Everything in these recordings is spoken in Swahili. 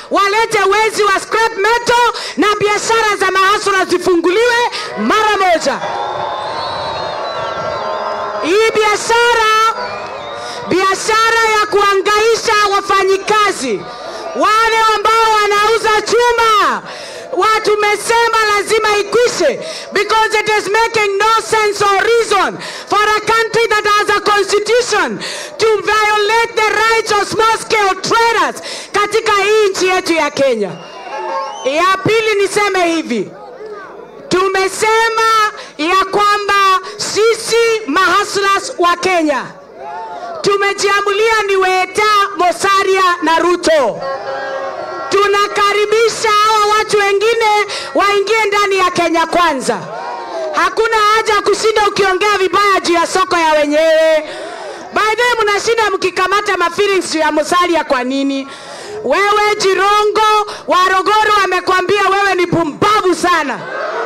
walete wezi wa scrap metal na biashara za mahasura zifunguliwe mara moja. Hii biashara biashara ya kuangaisha wafanyikazi wale ambao wanauza chuma wa tumesema lazima ikwishe because it is making no sense or reason for a country that has a constitution to violate the rights of small scale traders katika hii nchi yetu ya Kenya. Ya pili niseme hivi, tumesema ya kwamba sisi mahaslas wa Kenya tumejiamulia ni Weta, Mosaria na Ruto. Tunakaribisha hawa watu wengine waingie ndani ya Kenya Kwanza. Hakuna haja ya kushinda ukiongea vibaya juu ya soko ya wenyewe. By the way, mnashinda mkikamata mafeelings juu ya Musalia kwa nini? Wewe Jirongo Warogoro amekwambia wewe ni pumbavu sana.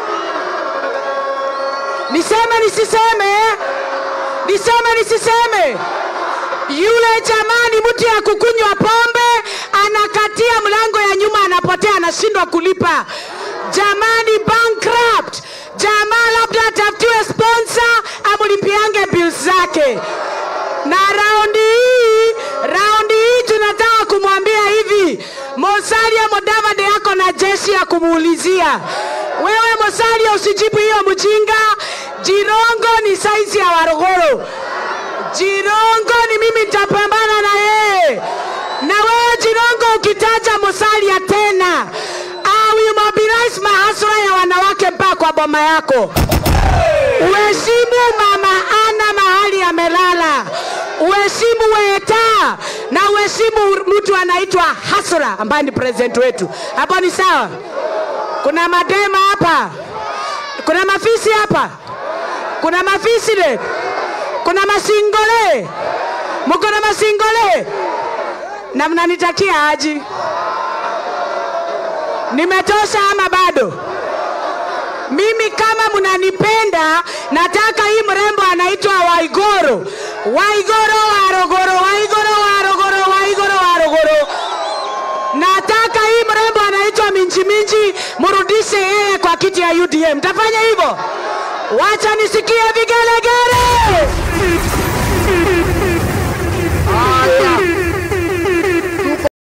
Niseme nisiseme? Niseme nisiseme? Yule jamani, mtu ya kukunywa pombe anakatia mlango ya nyuma, anapotea, anashindwa kulipa. Jamani, bankrupt. Jamaa labda atafutiwe sponsor amlipiange bills zake. Na raundi hii, raundi hii tunataka kumwambia hivi, Musalia Mudavadi yako na jeshi ya kumuulizia. Wewe Musalia, usijibu hiyo mjinga. Jirongo ni saizi ya Warogoro. Jirongo ni mimi nitapambana na yeye. Na wewe Jirongo ukitaja Musalia tena, I will mobilize mahasura ya wanawake mpaka kwa boma yako. Uheshimu mama ana mahali amelala, uheshimu Weta na uheshimu mtu anaitwa Hasura ambaye ni president wetu. Hapo ni sawa? Kuna madema hapa, kuna mafisi hapa, kuna mafisi de kuna masingole, mko na masingole na mnanitakia aji. Nimetosha ama bado? Mimi kama mnanipenda, nataka hii mrembo anaitwa Waigoro, Waigoro Warogoro, Waigoro Warogoro, Waigoro Warogoro. Nataka hii mrembo anaitwa Minji Minji, mrudishe yeye kwa kiti ya UDM. Mtafanya hivyo? Wacha nisikie vigelegele.